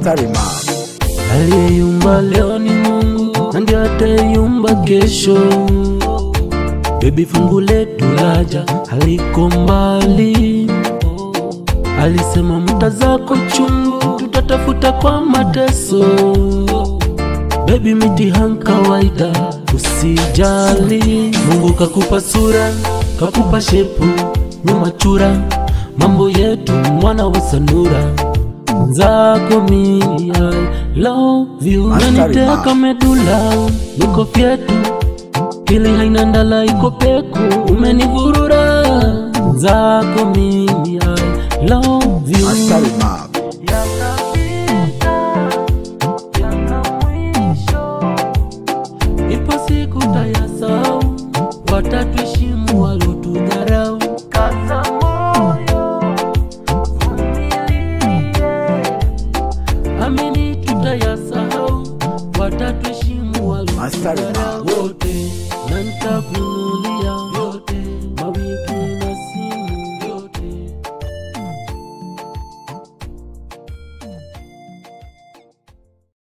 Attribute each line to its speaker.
Speaker 1: Master Remark.
Speaker 2: Aliyeyumba leo ni Mungu na ndiye atayumba kesho. Bebi, fungu letu laja haliko mbali. Alisema mta zako chungu tutatafuta kwa mateso. Bebi, mitihani kawaida, usijali. Mungu kakupa sura, kakupa shepu, nyuma chura, mambo yetu mwana wa sanura zako mimi I love you
Speaker 1: Master
Speaker 2: naniteka
Speaker 1: Remark.
Speaker 2: medula niko fyetu pili haina ndala iko peku umenivurura zako mimi I love you
Speaker 1: Master Remark.
Speaker 2: ipo siku tayasau watatuheshimu walotudharau kaza moyo vumilie amini tutayasahau watatuheshimu
Speaker 1: Master
Speaker 2: walotudharau wote na nitakunulia